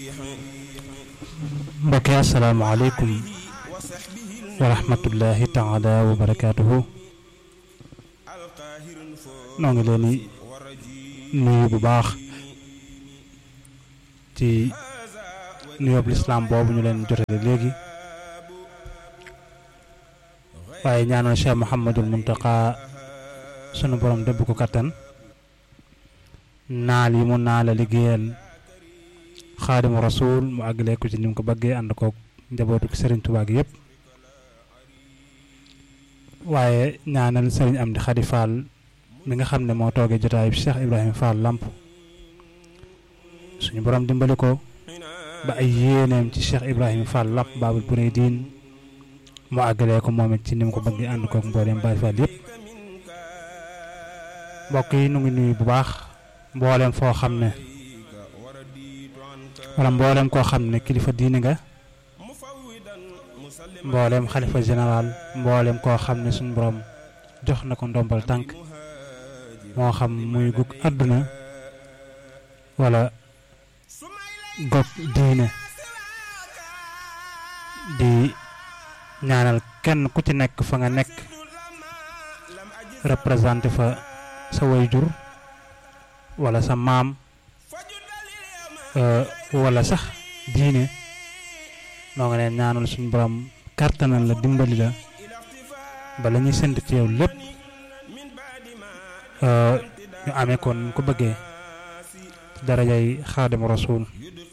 mbokk yi asalaamaaleykum wa rahmatullahi taala wa barakaatuhu noo ngi leen di nuyu bu baax ci nuyoob lislaam boobu ñu leen jotale léegi waaye ñaanal Cheikh Mouhamadul Muntaqa sunu borom dëbb ko kattan naal yi mu naal a liggéeyal xaadimu rasul mu àggalee ko ci ni mu ko bëggee ànd koog njabootu Serigne Touba gi yëpp waaye ñaanal Serigne Amdi Khady Fall mi nga xam ne moo toogee jotaayu Cheikh Ibrahima Fall Lamp suñu borom dimbali ko ba ay yéeneem ci Cheikh Ibrahima Fall Lamp Baabul Muridiin mu àggalee ko moom it ci ni mu ko bëggee ànd koog mbooleem Baay Fall yëpp mbokk yi nu ngi nuyu bu baax mbooleem foo xam ne. wala mboolem koo xam ne kilifa diini nga mboolem xalifa général mboolem koo xam ne suñu borom jox na ko ndombal tànk moo xam muy gug àdduna wala gog diine di ñaanal kenn ku ci nekk fa nga nekk représenté fa sa wayjur wala sa maam wala sax diine noo nga leen ñaanal suñu borom kàttanal la dimbali la ba la ñuy sént ci yow lépp ñu amee kon ñu ko bëggee darajay xaadimu rasuul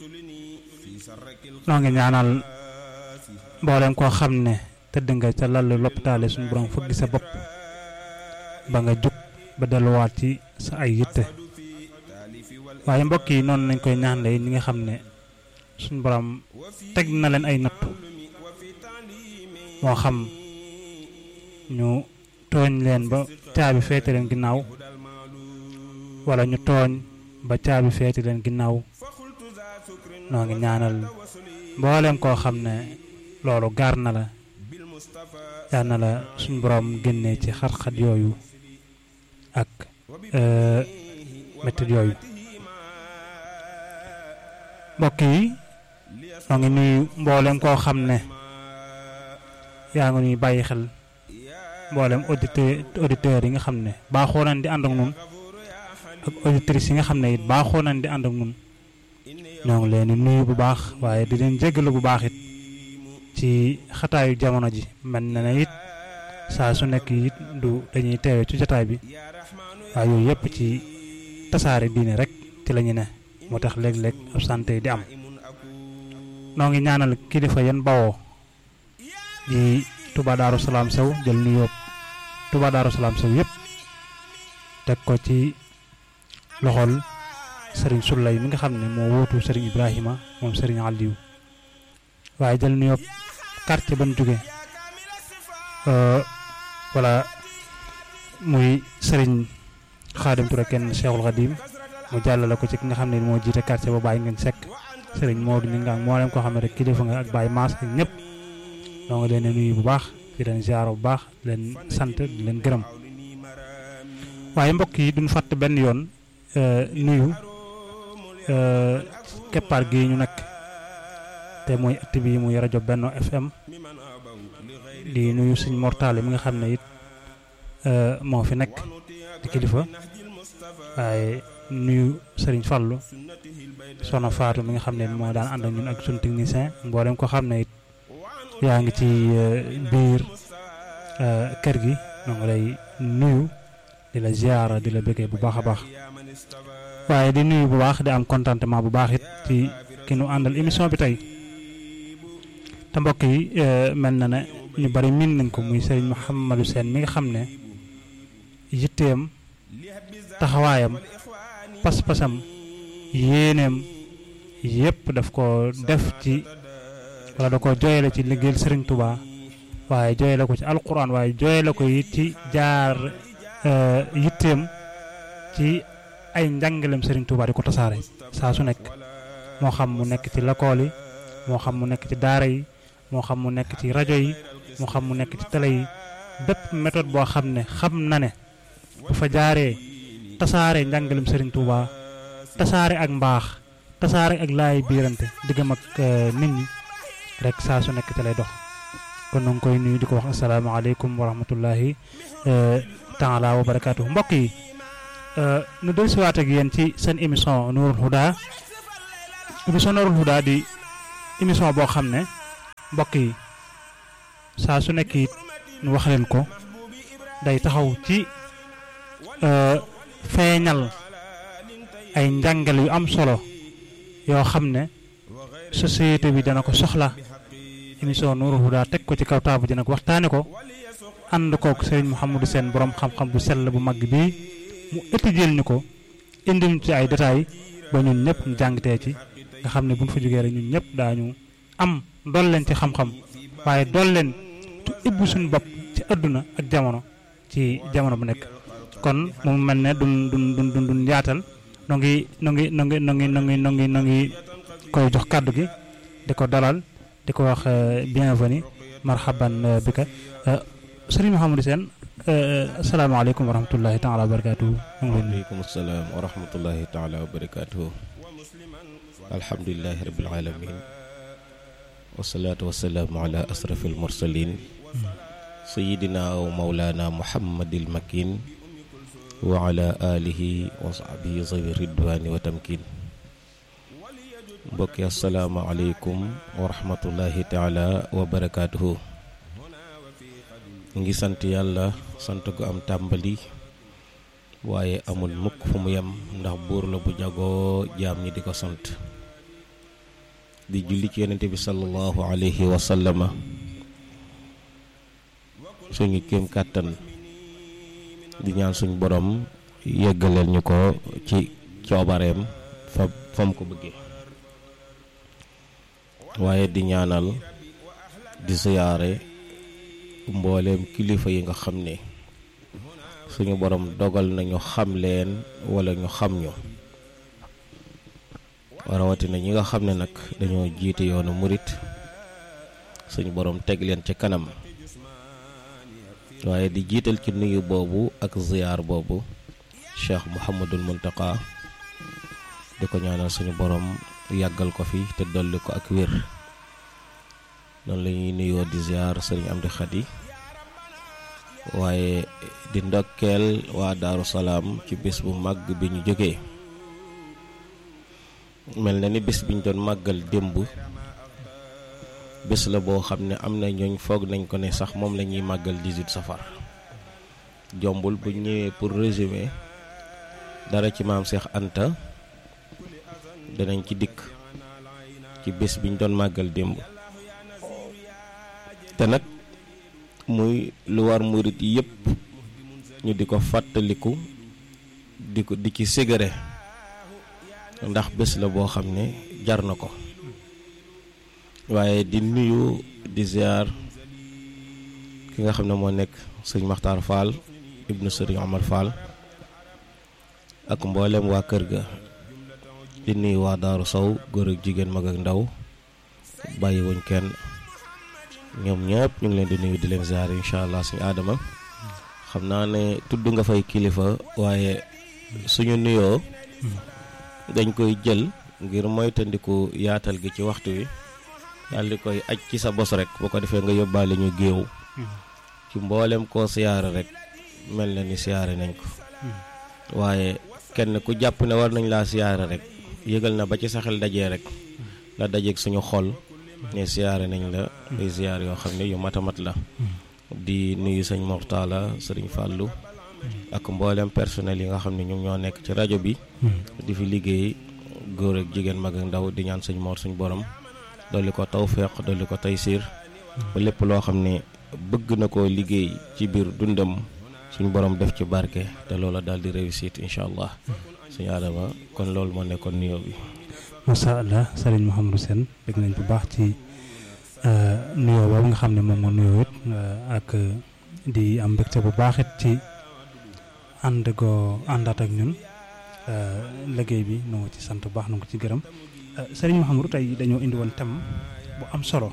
noo ngi ñaanal mboolem koo xam ne tëdd nga ca lal lopitaale suñu borom fëgg sa bopp ba nga jug ba delluwaat ci sa ay yitte waaye mbokk yi noonu lañ koy ñaanle ñi nga xam ne suñu borom teg na leen ay nattu moo xam ñu tooñ leen ba caabi feete leen ginnaaw wala ñu tooñ ba caabi feete leen ginnaaw noo ngi ñaanal mboolem koo xam ne loolu gaar na la yal na la suñu borom génnee ci xat-xat yooyu ak métit yooyu mbokk yi ñoo ngi nuyu mboolem koo xam ne yaa ngi nuy bàyyi xel mboolem auditeur auditeurs yi nga xam ne baaxoo nañ di ànd ak ñun ak auditrices yi nga xam ne it baaxoo nañ di ànd ak ñun ñoo ngi leen di nuyu bu baax waaye di leen jéggalu bu baax it ci xataayu jamono ji mel na ne it saa su nekk it du dañuy teewe ci jotaay bi waaye yooyu yëpp ci tasaare diine rek ci la ñu ne. moo tax léeg-léeg absente di am noo ngi ñaanal kilifa yan bawoo di Touba Darou Salaam sew jël nuyoo Touba Darou Salaam sew yëpp teg ko ci loxol Serigne Soulay mi nga xam ne moo wóotu Serigne Ibrahima moom Serigne Aliou waaye jël nuyoo quartier ban jóge wala muy Serigne Khadim Touré kenn Cheikhul Khadim mu jàllale ko ci ki nga xam ne moo jiite quartier ba Baye ngeen sekk sëriñ Maodo ñu ngi moo leen ko xam ne rek kilifa nga ak Baye Maas ak ñëpp noo ngi leen di nuyu bu baax di leen ziar bu baax leen sant di leen gërëm waaye mbokk yi duñ fàtte benn yoon nuyu keppaar gi ñu nekk te mooy ëtt bi muy rajo Benno FM di nuyu suñ mortale mi nga xam ne it moo fi nekk di kilifa waaye nuyu Serigne Fallou soxna Fatou mi nga xam ne moo daan ànd ak ñun ak suñu technicien mboolem ko xam ne it yaa ngi ci biir kër gi ñoo ngi lay nuyu di la ziara di la bëggee bu baax a baax waaye di nuyu bu baax di am contentement bu baax it ci ki nu àndal émission bi tey te mbokk yi mel na ne ñu bari miin nañ ko muy Serigne Mouhamadou Sène mi nga xam ne yitteem taxawaayam pas-pasam yéeneem yépp daf ko def ci wala da ko jooyale ci liggéeyal Serigne Touba waaye jooyale ko ci alquran waaye jooyale ko it ci jaar yitteem ci ay njàngaleem Serigne Touba di ko tasaare saa su nekk moo xam mu nekk ci lakool yi moo xam mu nekk ci daara yi moo xam mu nekk ci rajo yi moo xam mu nekk ci télé yi bépp méthode boo xam ne xam na ne bu fa jaaree tasaare njàngalem Serigne Touba tasaare ak mbaax tasaare ak laay biirante diggam ak nit ñi rek saa su nekk ci lay dox kon nu ngi koy nuyu di ko wax asalaamaaleykum wa rahmatullahi taala wa barakaatu mbokk yi nu del siwaat ak yéen ci seen émission Nourul Huda émission Nourul Huda di émission boo xam ne mbokk yi saa su nekk it nu wax leen ko day taxaw ci feeñal ay njàngal yu am solo yoo xam ne société bi dana ko soxla émission Nourul Huda teg ko ci kaw taabu ji nag waxtaane ko ànd kook Serigne Mouhamadou Sène borom xam-xam bu sell bu mag bii mu étudier ñu ko indil ci ay détails ba ñun ñëpp ñu jàngtee ci nga xam ne bu ñu fa jógee rek ñun ñëpp daañu am dool leen ci xam-xam waaye dool leen tu ibbu suñu bopp ci àdduna ak jamono ci jamono bu nekk kon mu mel ne dun dun dun dun dun yaatal no ngi no ngi no ngi no ngi no ngi no ngi no ngi koy jox kàddu gi di ko dalal di ko wax bienvenue marhaban bika sëriñ Mouhamadou Sène asalaamaaleykum wa rahmatullahi taala wa barakaatuhu waaleykum salaam wa rahmatullahi taala wa barakaatuhu alhamdulilahi rabil alamin wasalaatu wasalaamu ala asrafil mursalin sayidina wa maulana muhammadil makin wa ala alihi wa sahbihi zawi ridwani wa tamkin mbokki asalaamaaleykum wa rahmatullahi taala wa barakaatuhu ngi sant yàlla sant gu am tàmbali waaye amul mukk fu mu yem ndax buur la bu jagoo jaam ñi di ko sant di julli ci yonente bi sallallahu alayhi wa sallama suñu kéem kàttan di ñaan suñ borom yeggaleel ñu ko ci coobareem fa fam ko bëggee waaye di ñaanal di siyaare mbooleem kilifa yi nga xam ne suñu borom dogal nañu xam leen wala ñu xam ñu rawatina ñi nga xam ne nag dañoo jiite yoonu murit suñu borom teg leen ci kanam waaye di jiital ci nuyu boobu ak ziyaar boobu cheikh Mouhamadul Muntaka di ko ñaanal suñu borom yàggal ko fi te dolli ko ak wér noonu la ñuy nuyoo di ziar sëriñ Amdi Xadi waaye di ndokkeel waa Daaru Salaam ci bés bu màgg bi ñu jógee mel na ni bés bi ñu doon màggal démb bés la boo xam ne am na ñooñ foog nañ ko ne sax moom la ñuy màggal 18 safar jombul bu ñëwee pour résumer dara ci maam Cheikh Anta danañ ci dikk ci bés bi ñu doon màggal démb te nag muy lu war murit yépp ñu di ko fàttaliku di ko di ci ségare ndax bés la boo xam ne jar na ko waaye di nuyu di ziar ki nga xam ne moo nekk sëñ Maxtaar Fall ibnu sëriñ Omar Fall ak mboolem waa kër ga di nuyu waa Daaru Sow góor ak jigéen mag ak ndaw bàyyi wuñ kenn ñoom ñëpp ñu ngi leen di nuyu di leen ziar incha allah suñu aadama xam naa ne tudd nga fay kilifa waaye suñu nuyoo dañ koy jël ngir moytandiku yaatal gi ci waxtu wi daal di koy aj ci sa bos rek bu ko defee nga yóbbaale ñu géew ci mboolem koo siyaare rek mel na ni siyaare nañ ko waaye kenn ku jàpp ne war nañ laa siyaare rek yëgal na ba ci sa xel dajee rek la dajeeg suñu xol ne siyaare nañ la ay siyaar yoo xam ne yu matamat la di nuyu sëñ Mortala sëriñ Fàllu ak mboolem personnel yi nga xam ne ñoom ñoo nekk ci rajo bi di fi liggéey góor ak jigéen mag ak ndaw di ñaan sëñ Mor suñ borom dolli ko tawféex dolli ko taysiir ba lépp loo xam ne bëgg na koo liggéey ci biir dundam suñ borom def ci barke te loola daal di réussite incha allah suñu aadama kon loolu moo nekkoon nuyoo bi macha allah sëriñ Mouhamadou Sène dégg nañ bu baax ci nuyoo boobu nga xam ne moom moo nuyoo it ak di am mbégte bu baax it ci ànd goo àndaat ak ñun liggéey bi nu ngi ci sant bu baax nu ngi ci gërëm sëriñ Mouhamadou tey dañoo indi woon thème bu am solo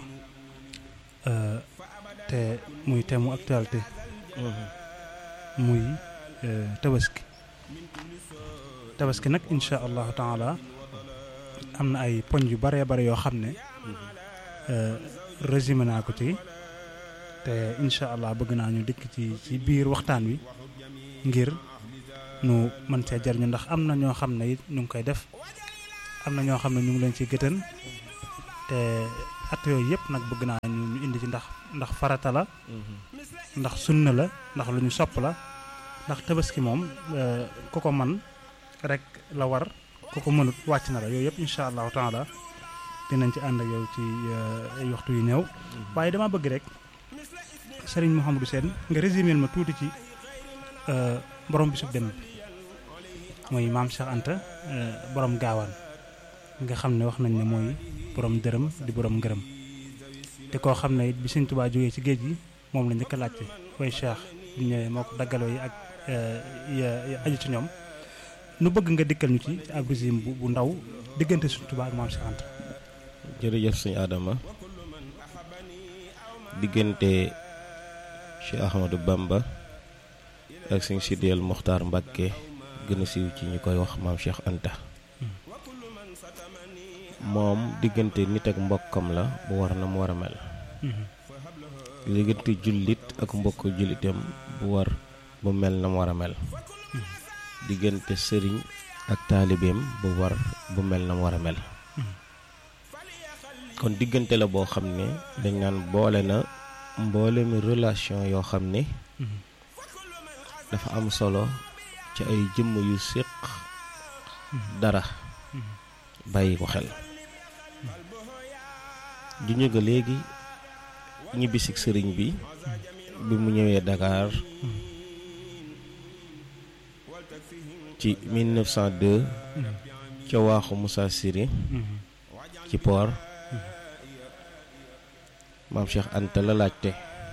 te muy thème mu actualité muy tabaski tabaski nag incha allahu taala am na ay poñ yu baree bare yoo xam ne résumé naa ko ci te incha allah bëgg naa ñu dikk ci ci biir waxtaan wi ngir nu mën cee jariñu ndax am na ñoo xam ne it ñu ngi koy def am na ñoo xam ne ñu ngi leen ci gëtën te at yooyu yëpp nag bëgg naa ñu ñu indi ci ndax ndax farata la ndax sunna la ndax lu ñu sopp la ndax tabaski moom ku ko man rek la war ku ko mënut wàcc na la yooyu yëpp incha allahu taala dinañ ci ànd ak yow ci ay waxtu yu néew waaye dama bëgg rek sëriñ Mouhamadou Sène nga résumé ma tuuti ci borom bisub dem bi mooy maam Cheikh Anta borom gaawaan nga xam ne wax nañ ne mooy borom dërëm di borom ngërëm te koo xam ne it bi Sëriñ Tuubaa jógee ci géej gi moom la njëkk a laajte koy Cheikh bi ñëwee moo ko daggaloo yi ak ya aju ci ñoom nu bëgg nga dikkal ñu ci ab régime bu bu ndaw diggante Sëriñ Tuubaa ak maam Cheikh Anta jërëjëf sëñ Adama diggante Cheikh Ahmadou Bamba ak sëñ Sidiyal Moxtaar Mbàkke gën a siiw ci ñu koy wax maam Cheikh Anta moom diggante nit ak mbokkam la bu war na mu war a mel diggante jullit ak mbokk jullitam bu war bu mel na mu war a mel diggante sëriñ ak taalibeem bu war bu mel na mu war a mel kon diggante la boo xam ne dañ naan boole na mboole mi relation yoo xam ne dafa am solo ci ay jëmm yu séq dara bàyyi ko xel ju ñu nga léegi ñibbisig sëriñ bi bi mu ñëwee Dakar ci 1902 ca waaxu Moussa Siri ci port maam Cheikh Anta la laajte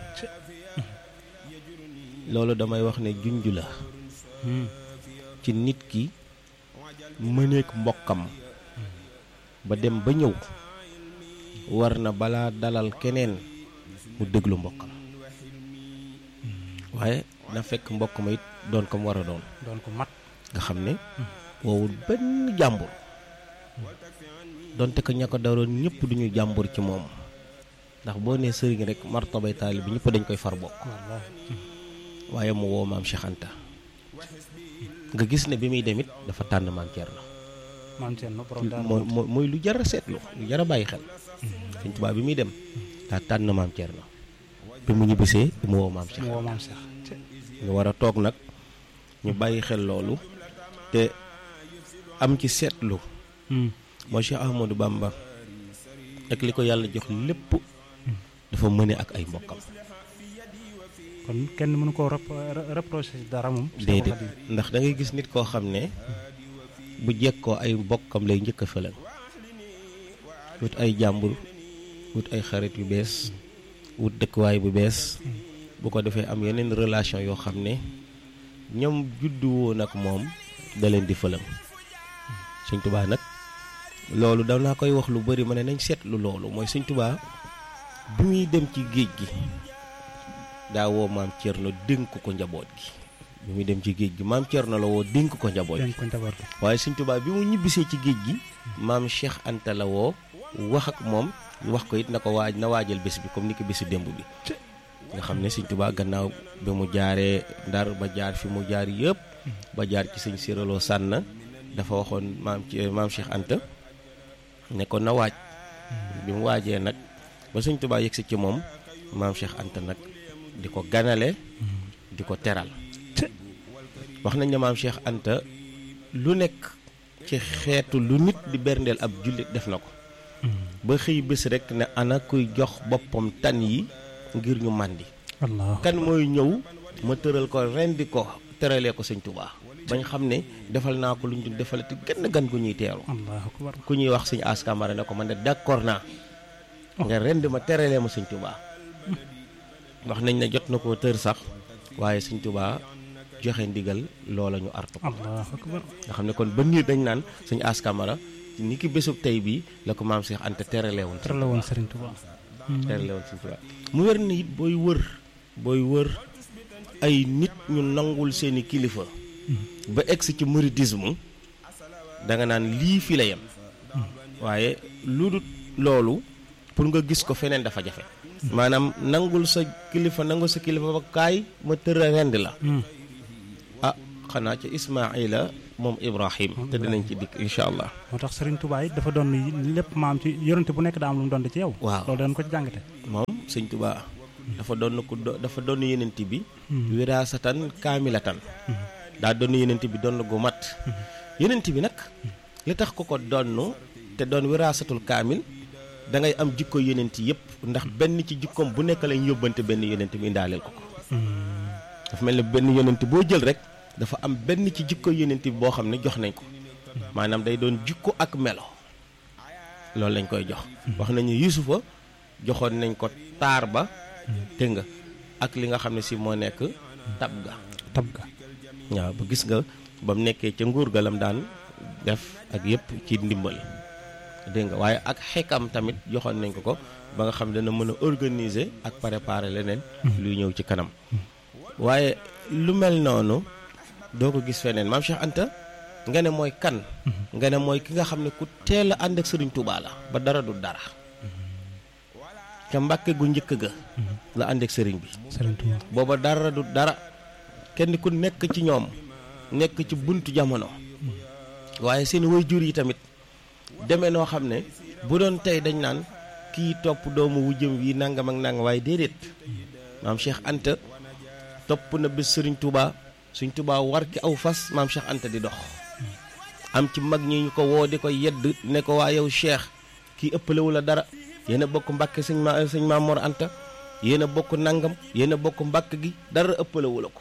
loolu damay wax ne junj la ci nit ki mëneek mbokkam ba dem ba ñëw war na balaa dalal keneen mu déglu mbokkam waaye na fekk mbokk ma it doon ko mu war a doon doon ko mat nga xam ne woowul benn jàmbur donte ko ña ko daroon ñëpp duñu jàmbur ci moom ndax boo nee sëriñ rek martabay taalib bi ñëpp dañ koy far bokk waaye mu woo maam Cheikh Anta nga gis ne bi muy dem it dafa tànn maam Thierno maam Thierno borom daal mooy mooy mooy lu jar a seetlu lu jar a bàyyi xel Sëñ Tuubaa bi muy dem daa tànn maam Thierno bi mu ñibbisee mu woo maam Cheikh mu woo maam Cheikh ñu war a toog nag ñu bàyyi xel loolu te am ci seetlu mooy Cheikh Ahmadou Bamba ak li ko yàlla jox lépp dafa mëne ak ay mbokkam kon kenn mënu koo reproché dara moom déedéet ndax da ngay gis nit koo xam ne bu jekkoo ay mbokkam lay njëkk a fëlan wut ay jàmbur wut ay xarit yu bees wut dëkkuwaay bu bees bu ko defee am yeneen relation yoo xam ne ñoom juddu woon ak moom da leen di fëlam Sëñ Tuubaa nag loolu danaa koy wax lu bari ma ne nañ seetlu loolu mooy Sëñ Tuubaa bi muy dem ci géej gi daa woo maam Thierno dénk ko njaboot gi bi muy dem ci géej gi maam Thierno la woo dénk ko njaboot gi dénk ko njaboot gi waaye Sëñ Tuubaa bi mu ñibbisee ci géej gi maam Cheikh Anta la woo wax ak moom wax ko it na ko waaj na waajal bés bi comme ni ko bésu démb bi nga xam ne Sëñ Tuubaa gannaaw bi mu jaaree ndar ba jaar fi mu jaar yëpp ba jaar ci sëñ séraloo sànn dafa waxoon maam ci maam Cheikh Anta ne ko na waaj bi mu waajee nag ba Sëñ Tuubaa yegsi ci moom maam Cheikh Anta nag di ko ganale di ko teral wax nañ ne maam Cheikh Anta lu nekk ci xeetu lu nit di berndeel ab jullit def na ko ba xëy bés rek ne ana kuy jox boppam tan yi ngir ñu màndi Allah kan mooy ñëw ma tëral ko rendi ko teralee ko sëñ Tuubaa bañ xam ne defal naa ko lu ñu defalati gën gan gu ñuy teeru Allahu akbar ku ñuy wax sëñ askamara ne ko man de d'accord naa nga rend ma teralee ma sëñ Tuubaa wax nañ ne jot na koo tër sax waaye sëñ Tuubaa joxe ndigal loola ñu artu ko Allahu akbar nga xam ne kon ba niir dañ naan sëñ askamara ni ki bésub tey bii la ko maam Cheikh Anta terale woon tër la woon Serigne Touba terale woon sëñ Tuubaa mu wér ni it booy wër booy wër ay nit ñu nangul seeni kilifa ba egsi ci mouridisme da nga naan lii fi la yem waaye lu dul loolu pour nga gis ko feneen dafa jafe maanaam nangul sa kilifa nangul sa kilifa ba kaay ma tëra rend la ah xanaa ca Ismaila moom Ibrahim te dinañ ci dikk incha allah moo tax Serigne Touba it dafa doon lépp maam ci yonente bu nekk daa am lu mu doon ci yow. waaw loolu dañ ko ci jàngate. moom sëñ Tuba dafa doon ko dafa doon yenent bi wiraasatan kaamilatan daa doon yenent bi doon gu mat yenent bi nag li tax ko ko donn te doon wiraasatul kaamil da ngay am jikko yenent yëpp ndax benn ci jikkoom bu nekk lañ yóbbante benn yenent bi indaaleel ko ko dafa mel ne benn yenent boo jël rek dafa am benn ci jikko yenent bi boo xam ne jox nañ ko maanaam day doon jikko ak melo loolu lañ koy jox wax nañu yusufa joxoon nañ ko taar ba dégg nga ak li nga xam ne si moo nekk tab ga tab ga waaw ba gis nga ba mu nekkee ca nguur galam daan def ak yëpp ci ndimbal dégg nga waaye ak xekam tamit joxoon nañ ko ko ba nga xam ne dana mën a organiser ak préparer leneen luy ñëw ci kanam waaye lu mel noonu doo ko gis feneen maam Cheikh Anta nga ne mooy kan nga ne mooy ki nga xam ne ku teel a ànd ak sëriñ Touba la ba dara du dara ca mbàkke gu njëkk ga la ànd ak sëriñ bi Serigne Touba booba dara du dara kenn ku nekk ci ñoom nekk ci buntu jamono waaye seen waajur yi tamit demee noo xam ne bu doon tey dañ naan kii topp doomu wujjëm wi nangam ak nangam waaye déedéet maam Cheikh Anta topp na bés sëriñ Touba suñ Touba war ki aw fas maam Cheikh Anta di dox am ci mag ñi ñu ko woo di ko yedd ne ko waa yow Cheikh kii ëppalewu la dara yéen a bokk mbàkke sëñ ma sëñ Maam Mor Anta yéen a bokk nangam yéen a bokk mbàkk gi dara ëppalewu la ko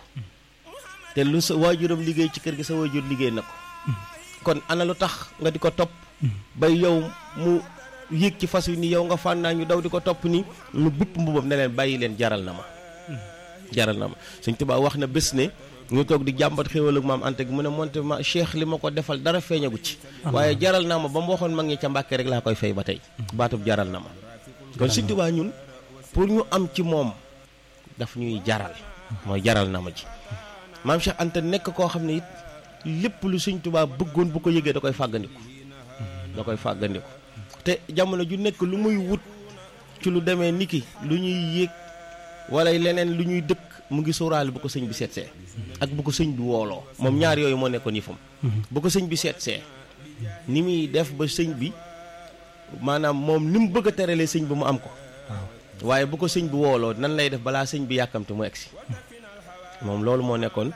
te lu sa waajuram liggéey ci kër gi sa waajur liggéey na ko kon ana lu tax nga di ko topp bay yow mu yéeg ci fas wi ni yow nga fànnaa ñu daw di ko topp ni mu bupp mbubam ne leen bàyyi leen jaral na ma jaral na ma sëñ Tuubaa wax na bés ne ñu toog di jàmbat xéwal ak maam Anta gi mu ne monte ma cheikh li ma ko defal dara feeñagu ci waaye jaral naa ma ba mu waxoon mag ñi ca mbàkke rek laa koy fay ba tey baatub jaral na ma kon sëñ Tuubaa ñun pour ñu am ci moom daf ñuy jaral mooy jaral na ma ji maam Cheikh Anta nekk koo xam ne it lépp lu sëñ Tuubaa bëggoon bu ko yëgee da koy fàggandiku da koy fàggandiku te jamono ju nekk lu muy wut ci lu demee niki lu ñuy yéeg wala leneen lu ñuy dëkk mu ngi sóoraale bu ko sëñ bi seetsee ak bu ko sëñ bi wooloo moom ñaar yooyu moo nekkoon yëfam bu ko sëñ bi seetsee ni muy def ba sëñ bi maanaam moom ni mu bëgg a teralee sëñ bi mu am ko waaye bu ko sëñ bi wooloo nan lay def balaa sëñ bi yàkkamte mu egsi moom loolu moo nekkoon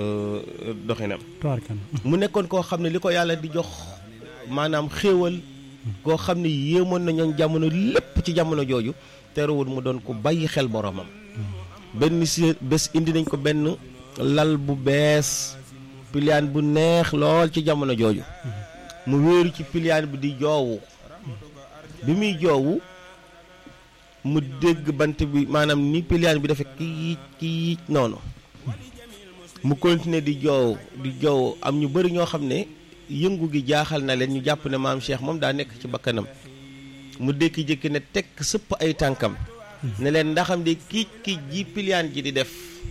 doxinam tubaarkalla mu nekkoon koo xam ne li ko yàlla di jox maanaam xéewal koo xam ne yéemoon na ñoom jamono lépp ci jamono jooju terewul mu doon ko bàyyi xel boromam benn si bés indi nañ ko benn lal bu bees piliyaan bu neex lool ci jamono jooju mu wéeru ci piliyaan bi di joowu bi muy joowu mu dégg bant bi maanaam ni piliyaan bi dafa kiic kiic noonu mu continuer di joow di joow am ñu bari ñoo xam ne yëngu gi jaaxal na leen ñu jàpp ne maam Cheikh moom daa nekk ci bakkanam mu dékki-jékki ne tekk sëpp ay tànkam ne leen ndaxam de kiic kiic ji piliyaan ji di def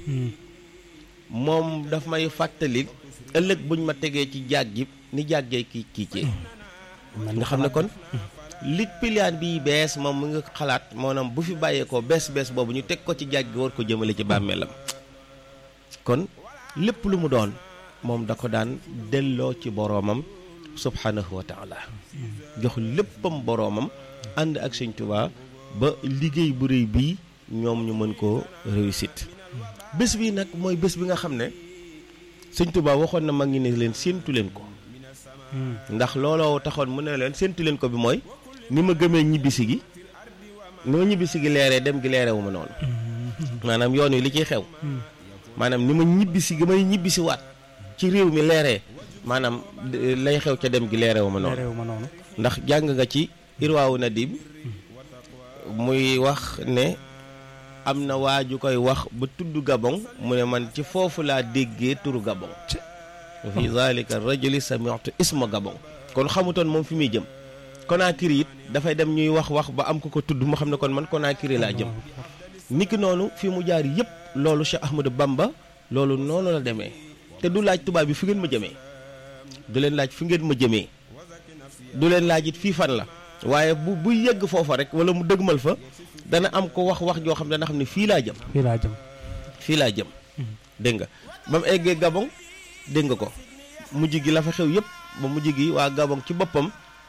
moom daf may fàttali ëllëg buñ ma tegee ci jaag ji ni jàggee kiic kiicee nga xam ne kon li piliyaan bi bees moom mu ngi xalaat maanaam bu fi bàyyeekoo bees bees boobu ñu teg ko ci jaag gi war ko jëmale ci bàmmeelam kon lépp lu mu doon moom da ko daan delloo ci boroomam subhanahu wa taala jox léppam boroomam ànd ak sëñ Tuubaa ba liggéey bu réy bii ñoom ñu mën koo réussite bés bi nag mooy bés bi nga xam ne sëñ Tuubaa waxoon na mag ñi ne leen séentu leen ko ndax looloo taxoon mu ne leen séentu leen ko bi mooy ni ma gëmee ñibbisi gi ni ma ñibbisi gi leeree dem gi leerewu ma noonu maanaam yoon wi li ciy xew maanaam ni ma ñibbisi gi may ñibbisi waat ci réew mi leeree maanaam lay xew ca dem gi leerewu ma noonu réew ma noonu ndax jàng nga ci irwaawu nadim muy wax ne am na waa ju koy wax ba tudd gabon mu ne man ci foofu laa déggee turu gabon fi zalika rajuli sami'tu isma gabon kon xamutoon moom fi muy jëm Conakry it dafay dem ñuy wax wax ba am ko ko tudd mu xam ne kon man Conakry laa jëm niki noonu fi mu jaar yëpp loolu Cheikh Ahmadou Bamba loolu noonu la demee te du laaj tubaab bi fi ngeen ma jëmee du leen laaj fi ngeen ma jëmee du leen laaj it fii fan la waaye bu bu yegg foofa rek wala mu dëgmal fa dana am ko wax wax joo xam ne dana xam ne fii laa jëm fii laa jëm fii laa jëm dégg nga ba mu eggee Gabon dégg nga ko mujj gi la fa xew yëpp ba mujj gi waa Gabon ci boppam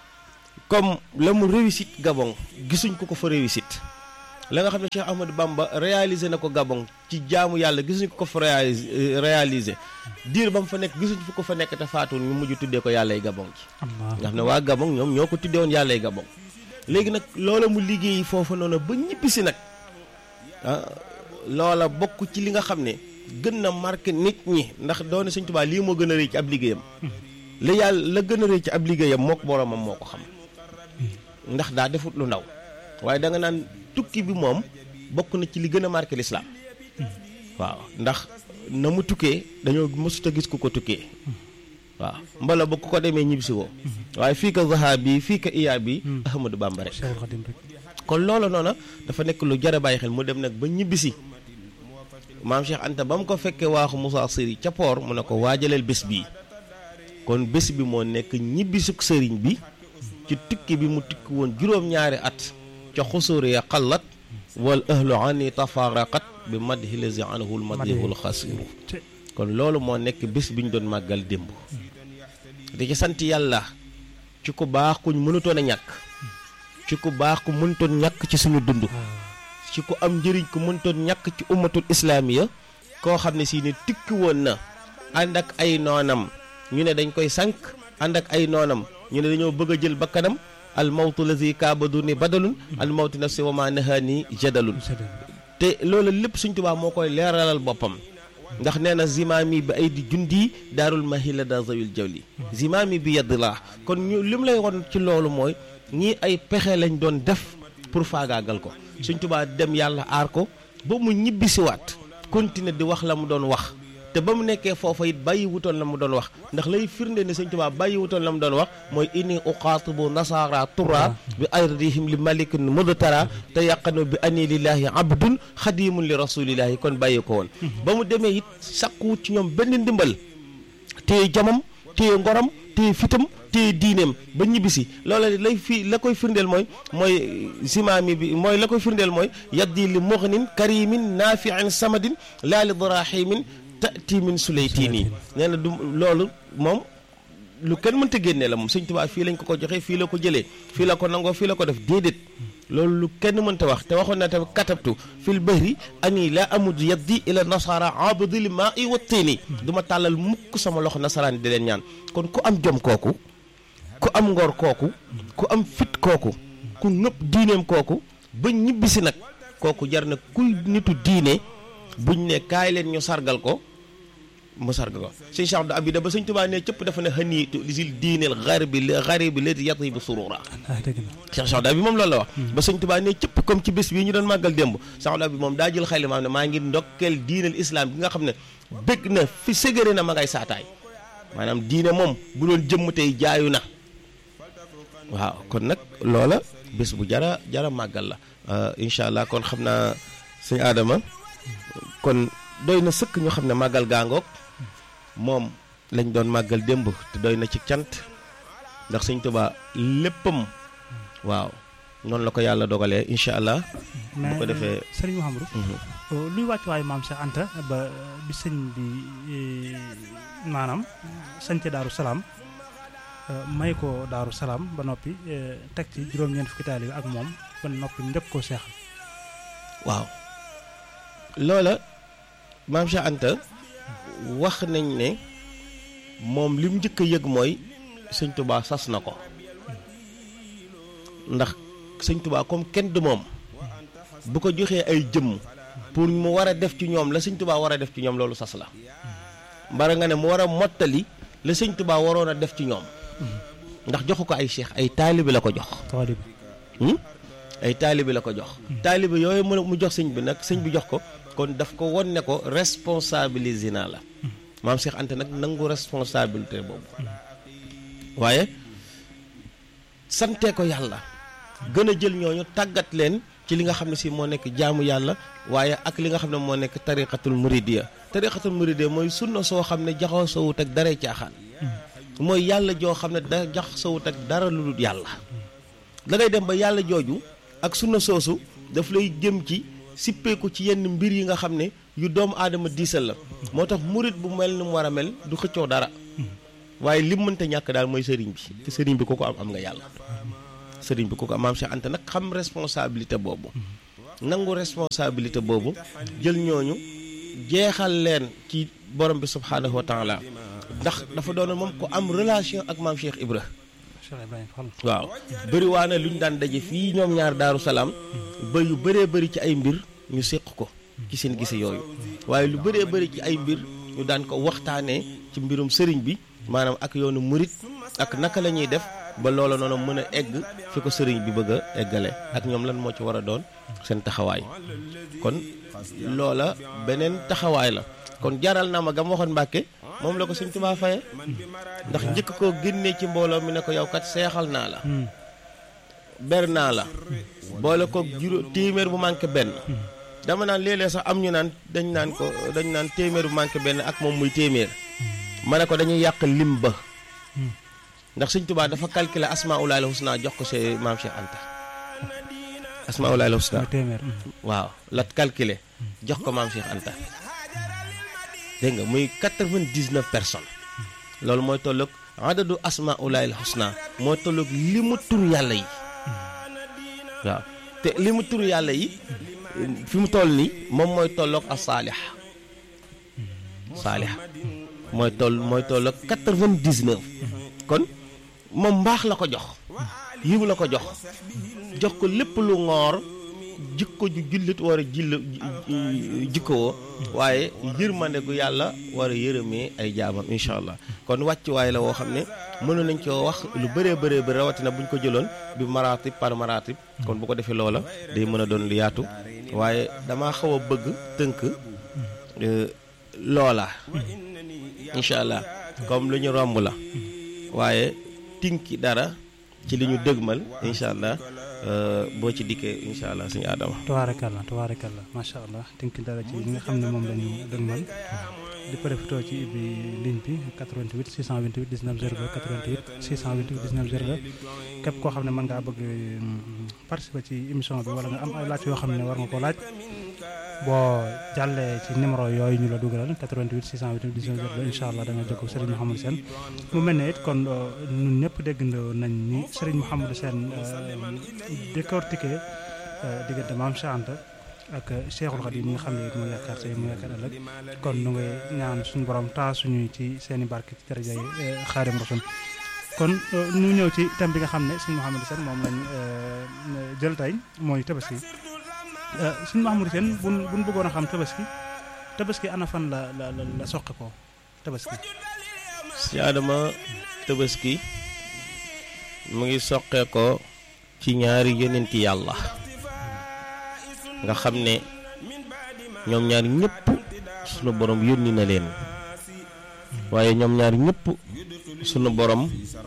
comme la mu réussite Gabon gisuñ ko ko fa réussite la nga xam ne Cheikh Ahmadou Bamba réalisé na ko Gabon ci jaamu yàlla gisuñ ko ko fa réalisé réalisé diir ba mu fa nekk gisuñ fu ko fa nekk te faatu ñu mujj tuddee ko yàllay Gabon ci Allah nga xam ne waa Gabon ñoom ñoo ko tuddee woon yàllay Gabon léegi nag loola mu liggéey foofu noonu ba ñibbisi nag ah loola bokk ci li nga xam ne gën na marqué nit ñi ndax doone Sëñ Tuubaa lii moo gën a rëy ci ab liggéeyam la yàlla la gën a rëy ci ab liggéeyam moo ko boromam moo ko xam ndax daa defut lu ndaw waaye da nga naan tukki bi moom bokk na ci li gën a marqué lislaam waaw ndax na mu tukkee dañoo mësut a gis ku ko tukkee waaw mbala ba ku ko demee ñibbisi woo waaye fii ka zaha bi fii ka iya bi Ahmadou Bamba rek Cheikhul Khadim rek kon loolu noona dafa nekk lu jar a bàyyi xel mu dem nag ba ñibbisi maam Cheikh Anta ba mu ko fekkee waaxu Moussa Sëri ca poor mu ne ko waajaleel bés bii kon bés bi moo nekk ñibbisuk sëriñ bi ci tukki bi mu tukki woon juróom-ñaari at ca xusóor ya xallat wal ahlu ani tafaraqat bi madhi lazi anhul madihul xasiru te kon loolu moo nekk bés bi ñu doon màggal démb di ci sant yàlla ci ku baax kuñ mënutoon a ñàkk ci ku baax ku mënutoon ñàkk ci suñu dund ci ku am njëriñ ku mënutoon ñàkk ci ummatul islaamiya koo xam ne si ne tikki woon na ànd ak ay noonam ñu ne dañ koy sànq ànd ak ay noonam ñu ne dañoo bëgg a jël bakkanam al mawtu lazi kaabadu ni badalun al mawtu nafsi wa ma nahaani jadalun te loolu lépp Sëñ Tuubaa moo koy leeralal boppam ndax nee na zimaami bi ay di jundi daarul mahila da zawil jawli zimaami bi yedd laa kon ñu li mu lay won ci loolu mooy ñii ay pexe lañ doon def pour faagaagal ko Sëñ Tuubaa dem yàlla aar ko ba mu ñibbisiwaat continuer di wax la mu doon wax te ba mu nekkee foofa it bàyyi wutoon la mu doon wax ndax lay firnde ne Sëñ Tuubaa bàyyi wutoon la mu doon wax mooy inni uqaatibu nasara tura bi ardihim li malikin mudtara te yaqanu bi ani lillahi abdun xadimun li rasulillahi kon bàyyi ko woon ba mu demee it sakkuwut ci ñoom benn ndimbal téye jamam téye ngoram téye fitam téye diineem ba ñibbisi loola lay fi la koy firndeel mooy mooy simaami bi mooy la koy firndeel mooy yaddi li mughnin karimin naafiin samadin laa li darahimin tati min suleytini nee na du loolu moom lu kenn mënta génnee la moom Sëñ Tuubaa fii lañ ko ko joxee fii la ko jëlee fii la ko nangoo fii la ko def déedéet loolu lu kenn mënta wax te waxoon na tamit katabtu fil bahri ani la amud yaddi ila nasara abdil maa i wa tiini du ma tàllal mukk sama loxo nasaraan di leen ñaan kon ku am jom kooku ku am ngor kooku ku am fit kooku ku nëpp diineem kooku ba ñibbisi nag kooku jar na kuy nitu diine buñ ne kaay leen ñu sargal ko mu sargal ko sëñ Cheikh Abdou Abida ba sëñ Tuubaa ne cëpp dafa ne xaniitu li sil diineel xaribi xaribi lati yati bi surura ah dëgg la Cheikh Cheikh Abdou bi moom loolu la wax ba sëñ Tuubaa ne cëpp comme ci bés bii ñu doon màggal démb Cheikh Abdou bi moom daa jël xayli maam ne maa ngi ndokkeel diineel islam bi nga xam ne bëgg na fi ségéré na ma ngay saataay maanaam diine moom bu doon jëmm tey jaayu na waaw kon nag loola bés bu jara jara màggal la incha allah kon xam naa sëñ Adama kon doy na sëkk ñu xam ne màggal gaangoog moom lañ doon màggal démb te doy na ci cant ndax sëñ Tuubaa léppam waaw noonu la ko yàlla dogalee incha allah bu ko defee sëriñ Mouhamadou luy wàcc waayu maam Cheikh Anta ba bi sëñ bi maanaam sañce Daaru Salaam may ko Daaru Salaam ba noppi teg ci juróom-ñeent fukki taalibe ak moom ba noppi njëkk koo seexal waaw loola maam Cheikh Anta wax nañ ne moom li mu njëkk a yëg mooy sëñ Tuubaa sas na ko ndax sëñ Tuubaa comme kenn du moom bu ko joxee ay jëmm pour mu war a def ci ñoom la sëñ Tuubaa war a def ci ñoom loolu sas la mbara nga ne mu war a mottali la sëñ Tuubaa waroon a def ci ñoom ndax joxu ko ay cheikh ay taalibi la ko jox taalibe ay taalibi la ko jox taalibi yooyu mu mu jox sëñ bi nag sëñ bi jox ko kon daf ko won ne ko responsabilisé naa la maam Cheikh Anta nag nangu responsabilité boobu waaye sante ko yàlla gën a jël ñooñu tàggat leen ci li nga xam ne si moo nekk jaamu yàlla waaye ak li nga xam ne moo nekk tariqatul muridiya tariqatul muridiya mooy sunna soo xam ne jaxoo soowut ak daree caaxaan mooy yàlla joo xam ne da jax sawut ak dara lu dul yàlla da ngay dem ba yàlla jooju ak sunna soosu daf lay jëm ci sippeeku ci yenn mbir yi nga xam ne yu doomu aadama diisal la moo tax murit bu mel ni mu war a mel du xëccoo dara waaye lim mënta ñàkk daal mooy sëriñ bi te sëriñ bi ku ko am am nga yàlla sëriñ bi ku ko am maam Cheikh Anta nag xam responsabilité boobu nangu responsabilité boobu jël ñooñu jeexal leen ci borom bi subhaanahu wa taala ndax dafa doon moom ko am relation ak maam Cheikh Ibra waaw bëri waa na lu ñu daan daje fii ñoom ñaar daaru salaam ba yu bëree bëri ci ay mbir ñu séq ko ci seen gise yooyu waaye lu bëree bëri ci ay mbir ñu daan ko waxtaanee ci mbirum sëriñ bi maanaam ak yoonu murit ak naka la ñuy def ba loola noonu mën a egg fi ko sëriñ bi bëgg a eggale ak ñoom lan moo ci war a doon seen taxawaay kon loola beneen taxawaay la kon jaral na ma gam waxoon Mbàkke moom la ko Sëñ Tuubaa faye ndax njëkk koo génnee ci mbooloo mi ne ko yow kat seexal naa la ber naa la boole ko juróom téeméer bu manqué benn dama naan léeg-léeg sax am ñu naan dañ naan ko dañ naan téeméer bu manqué benn ak moom muy téeméer ma ne ko dañuy yàq lim ba ndax Sëñ Tuubaa dafa calculer asmaa ulaay husna jox ko see maam Cheikh Anta asmaa ulaay husna waaw la calculer jox ko maam Cheikh Anta dégg nga muy quatre-vingt-dix-neuf personnes loolu mooy tolloog adadu asmaa ulaay husna mooy tolloog li mu tur yàlla yi waaw te li mu tur yàlla yi fi mu toll nii moom mooy tolloog ak saalix saalix mooy toll mooy tolloog quatre-vingt-dix-neuf kon moom mbaax la ko jox yiw la ko jox jox ko lépp lu ngoor jikko ju jullit war a jill jikkowoo waaye yërmande gu yàlla war a yërëmee ay jaamam incha allah kon wàccuwaay la woo xam ne mënoon nañ koo wax lu bëree bëree bëri rawatina bu ñu ko jëloon bi maratib par maratib kon bu ko defee loola day mën a doon lu yaatu waaye damaa xaw a bëgg tënk loola incha allah comme lu ñu romb la waaye tinki dara ci li ñu dëgmal incha allah boo ci dikkee incha allah suñu aadama. tabaarakallah tabaarakallah macha allah tinki dara ci li nga xam ne moom la ñu dëgmal di profité ci bi ligne bi 88 628 19 02 88 628 19 02 képp koo xam ne mën ngaa bëgg participer ci émission bi wala nga am ay laaj yoo xam ne war nga koo laaj boo jàllee ci numéro yooyu ñu la dugalal 88 628 19 02 incha allah da nga jokkoo Serigne Mouhamadou Sène mu mel ne it kon ñun ñëpp déggandoo nañ ni Serigne Mouhamadou Sène décortiqué diggante Maam Cheikh Anta ak Cheikhul Khadim mi nga xam ne it mu yaakaar tey mu yaakaar ëllëg kon nu ngay ñaan suñu borom taa suñuy ci seen i barke ci daraja yi Xaadim Rasul kon ñu ñëw ci thème bi nga xam ne Serigne Mouhamadou Sène moom lañ jël tey mooy tabaski suñu Mouhamadou Sène buñ buñ bëggoon a xam tabaski tabaski ana fan la la la soqe ko tabaski si Adama tabaski mu ngi soqee ko ci ñaari yonenti yàlla nga xam ne ñoom ñaar ñëpp sunu borom yónni na leen waaye ñoom ñaar ñëpp sunu borom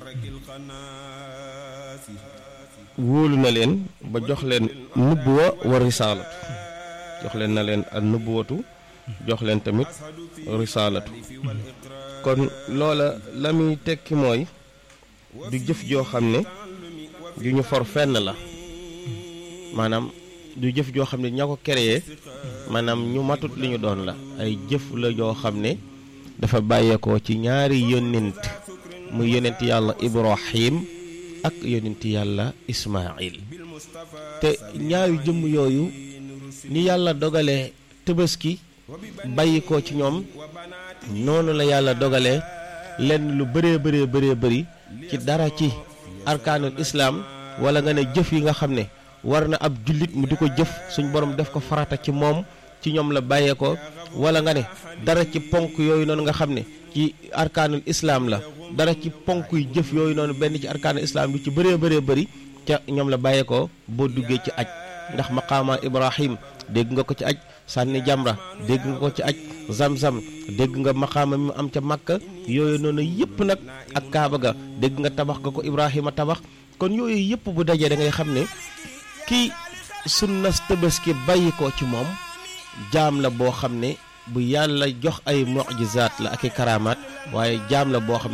wóolu na leen ba jox leen nubbuwa wa risaalatu jox leen na leen ak nubbuwatu jox leen tamit risaalatu kon loola la muy tekki mooy du jëf joo xam ne ju ñu for fenn la maanaam du jëf joo xam ne ña ko créé maanaam ñu matut li ñu doon la ay jëf la joo xam ne dafa bàyyeekoo ci ñaari yónnent muy yónnent yàlla Ibrahim ak yónnent yàlla Ismaayil te ñaari jëmm yooyu ni yàlla dogalee tabaski bàyyikoo ci ñoom noonu la yàlla dogalee lenn lu bëree bëree bëree bëri ci dara ci arkaanul islaam wala nga ne jëf yi nga xam ne war na ab jullit mu di ko jëf suñ borom def ko farata ci moom ci ñoom la bàyyeekoo wala nga ne dara ci ponk yooyu noonu nga xam ne ci arkaanul islaam la dara ci ponk yu jëf yooyu noonu benn ci arkaanul islaam lu ci bëree bëree bëri ca ñoom la bàyyeekoo boo duggee ci aj ndax maqaama Ibrahim dégg nga ko ci aj sànni jamra dégg nga ko ci aj zam-zam dégg nga maqaama mi am ca Makka yooyu noonu yëpp nag ak Kaaba ga dégg nga tabax nga ko Ibrahima tabax kon yooyu yëpp bu dajee da ngay xam ne kii sunna tabaski bàyyi ko ci moom jaam la boo xam ne bu yàlla jox ay mujizaat la ak i karamaat waaye jaam la boo xam ne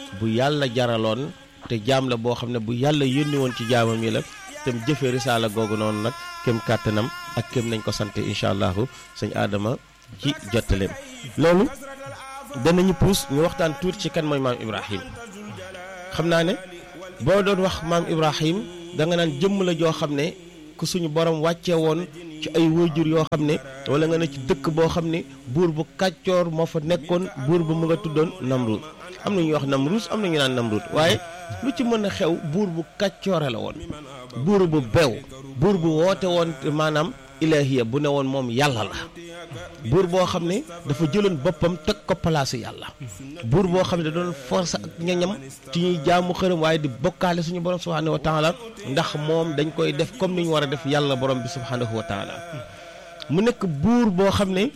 bu yàlla jaraloon te jaam la boo xam ne bu yàlla yónni woon ci jaamam yi la te mu jëfee risaala googu noonu nag kem kàttanam ak kem nañ ko sante incha allahu sëñ Adama ci jottaleem loolu danañu puus ñu waxtaan tuuti ci kan mooy maam Ibrahim xam naa ne boo doon wax maam Ibrahim da nga naan jëmm la joo xam ne ku suñu borom wàcce woon ci ay wayjur yoo xam ne wala nga ne ci dëkk boo xam ne buur bu kàccoor moo fa nekkoon buur bu mu nga tuddoon Namrud am na ñuy wax Namrus am na ñu naan Namrud waaye lu ci mën a xew buur bu kàccoore la woon buur bu bew buur bu woote woon maanaam ilahiya bu ne woon moom yàlla la buur boo xam ne dafa jëloon boppam teg ko palaasu yàlla buur boo xam ne da doon force ak ñañam ci ñuy jaamu xërëm waaye di bokkaale suñu borom subhanahu wa taala ndax moom dañ koy def comme ni ñu war a def yàlla borom bi subhanahu wa taala mu nekk buur boo xam ne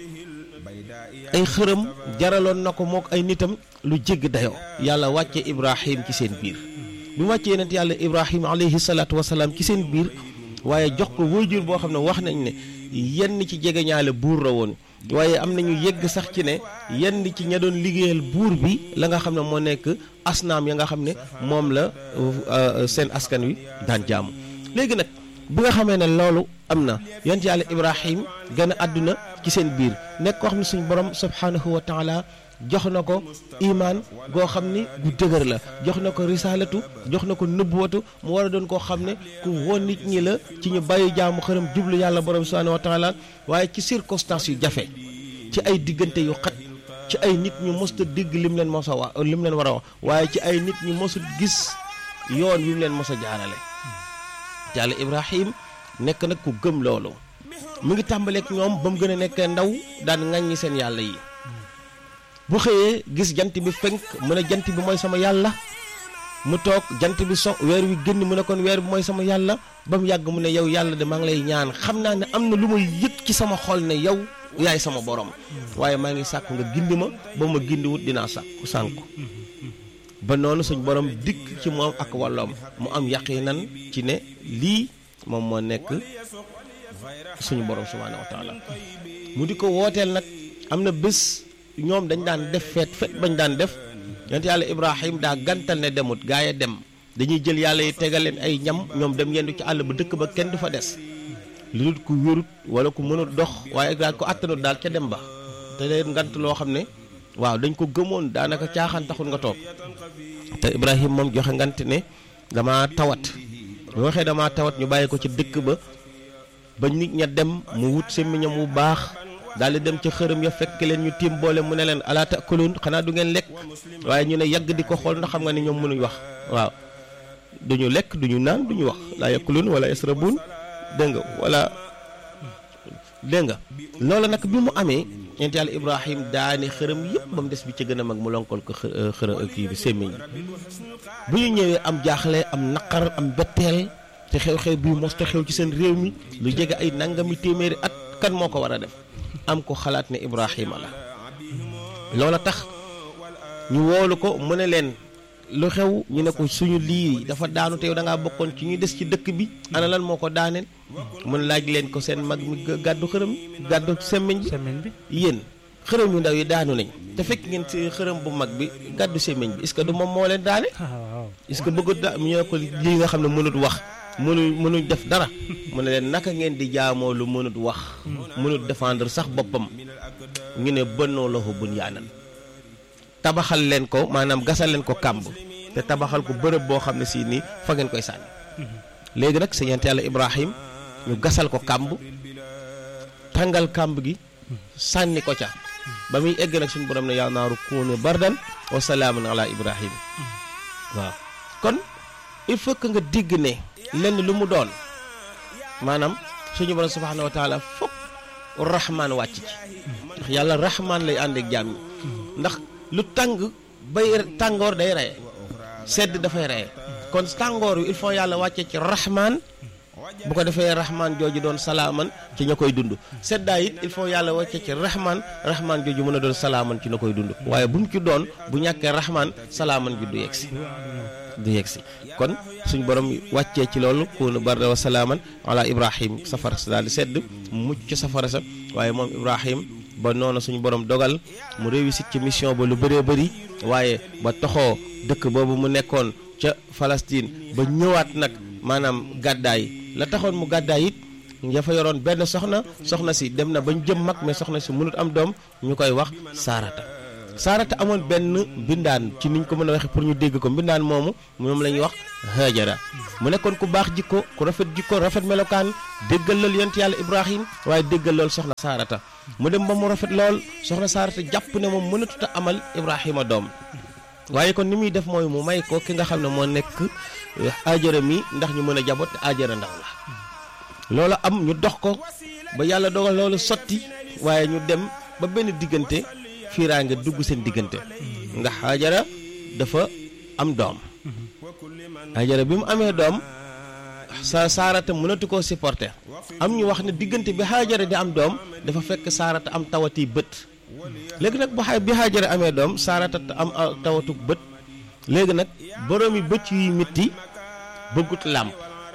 ay xërëm jaraloon na ko mook ay nitam lu jégg dayoo yàlla wàcce ibrahim ci seen biir bi mu wàccee yonent yàlla ibrahim alayhi salaatu wasalaam ci seen biir waaye jox ko waajur boo xam ne wax nañ ne yenn ci jegeñaale buur la woon waaye am nañu yegg sax ci ne yenn ci ña doon liggéeyal buur bi la nga xam ne moo nekk asnaam ya nga xam ne moom la seen askan wi daan jaamu léegi nag bi nga xamee ne loolu am na yonent yàlla ibrahim gën a àdduna ci seen biir nekk koo xam ne suñu borom subhanahu wa taala jox na ko imaan goo xam ni gu dëgër la jox na ko risaalatu jox na ko nëbbuwatu mu war a doon koo xam ne ku woon nit ñi la ci ñu bàyyi jaamu xërëm jublu yàlla borom subhanahu wa taala waaye ci circonstances yu jafe ci ay diggante yu xat ci ay nit ñu mosta digg lim leen mos a wax lim leen war a wax waaye ci ay nit ñu mosul gis yoon wi mu leen mos a jaarale yàlla ibrahim nekk nag ku gëm loolu mu ngi tàmbaleek ñoom ba mu gën a nekkee ndaw daan ŋàññi seen yàlla yi bu xëyee gis jant bi fenk mu ne jant bi mooy sama yàlla mu toog jant bi so weer wi génn mu ne kon weer bi mooy sama yàlla ba mu yàgg mu ne yow yàlla de maa ngi lay ñaan xam naa ne am na lu may yëg ci sama xol ne yow yaay sama borom waaye maa ngi sàkk nga gindi ma ba ma gindiwut dinaa sàkku sànku ba noonu suñ borom dikk ci moom ak wàlloom mu am yaqinan ci ne lii moom moo nekk suñu borom subhaanahu wa taala mu di ko wooteel nag am na bés ñoom dañ daan def feet feet bañ daan def yonent yàlla ibrahim daa gantal ne demut gaa yi dem dañuy jël yàlla yi tegal leen ay ñam ñoom dem yendu ci àll ba dëkk ba kenn du fa des lu dul ku wérut wala ku mënut dox waaye daal ko attanut daal ca dem ba te leen ngant loo xam ne waaw dañ ko gëmoon daanaka caaxaan taxul nga toog te ibrahim moom joxe ngant ne dama tawat bu waxee dama tawat ñu bàyyi ko ci dëkk ba ba nit ña dem mu wut semmiñam bu baax daal di dem ca xërëm ya fekk leen ñu tiim boole mu ne leen ala taakuluun xanaa du ngeen lekk waaye ñu ne yàgg di ko xool ndax xam nga ne ñoom mënuñ wax waaw duñu lekk duñu naan duñu wax laa yakuluun wala yasrabuun dégg nga wala dégg nga loolu nag bi mu amee ñeent yàlla ibrahim daane xërëm yëpp ba mu des bi ci gën a mag mu lonkol ko xërëm kii bi sémmiñ bu ñu ñëwee am jaaxle am naqar am betteel te xew-xew bii mos te xew ci seen réew mi lu jege ay nangami téeméeri at kan moo ko war a def am ko xalaat ne ibrahima la loola tax ñu woolu ko mu ne leen lu xew ñu ne ko suñu lii dafa daanu te yow da ngaa bokkoon ci ñuy des ci dëkk bi ana lan moo ko daaneel mun laaj leen ko seen mag mi gàddu xërëm gàddu semmiñ bi semaine bi yéen xërëm yu ndaw yi daanu nañ te fekk ngeen si xërëm bu mag bi gàddu semmiñ bi est-ce que du moom moo leen daane ah waaw est-ce que bëggut da ñu ne ko lii nga xam ne mënut wax mënu mënuñ def dara mu ne leen naka ngeen di jaamoo lu mënut wax mënut défendre sax boppam ñu ne bënnoo loxo bun yaanan tabaxal leen ko maanaam gasal leen ko kàmb te tabaxal ko bërëb boo xam ne si nii fa ngeen koy sànni léegi nag sa yent yàlla ibrahim ñu gasal ko kàmb tàngal kàmb gi sànni ko ca ba muy egg nag suñu borom ne yaa naaru kuunu bardan wa salaamun ala ibrahim waaw kon il faut que nga digg ne lenn lu mu doon maanaam suñu borom subhanahu wa taala fokk rahmaan wàcc ci ndax yàlla rahmaan lay ànd ak jaam ñi ndax lu tàng bay tàngoor day reye sedd dafay reye kon tàngoor wi il faut yàlla wàcce ci rahmaan bu ko defee rahmaan jooju doon salaaman ci ña koy dund seddaay it il faut yàlla wàcce ci rahmaan rahmaan jooju mën a doon salaaman ci ña koy dund waaye bu mu ci doon bu ñàkkee rahmaan salaaman ji du yegg si du yegg si kon suñ borom wàccee ci loolu kuunu barda wa salaaman ala ibrahim safara sa daal di sedd mucc ca safara sa waaye moom ibrahim ba noonu suñu borom dogal mu réussir ci mission ba lu bëree bëri waaye ba toxoo dëkk boobu mu nekkoon ca Palestine ba ñëwaat nag maanaam gàddaay la taxoon mu gàddaay it nga fa yoroon benn soxna soxna si dem na bañ jëm mag mais soxna si mënut am doom ñu koy wax saarata saarata amoon benn mbindaan ci niñ ko mën a waxee pour ñu dégg ko mbindaan moomu moom la ñuy wax hajara mu nekkoon ku baax jikko ku rafet jikko rafet melokaan déggal lool yonent yàlla ibrahim waaye déggal lool soxna saarata mu dem ba mu rafet lool soxna saarata jàpp ne moom mënatut a amal ibrahima doom waaye kon ni muy def mooy mu may ko ki nga xam ne moo nekk ajara mi ndax ñu mën a jaboot te ajara ndaw la loolu am ñu dox ko ba yàlla dogal loolu sotti waaye ñu dem ba benn diggante fiiraange dugg seen diggante ndax ajara dafa am doom ajara bi mu amee doom sa saarata mënatu koo supporter am ñu wax ne diggante bi xaajara di am doom dafa fekk saarata am tawati bët léegi nag bu xay bi xaajara amee doom saarata am tawatu bët léegi nag boroomi bët yuy mitti bëggut làmp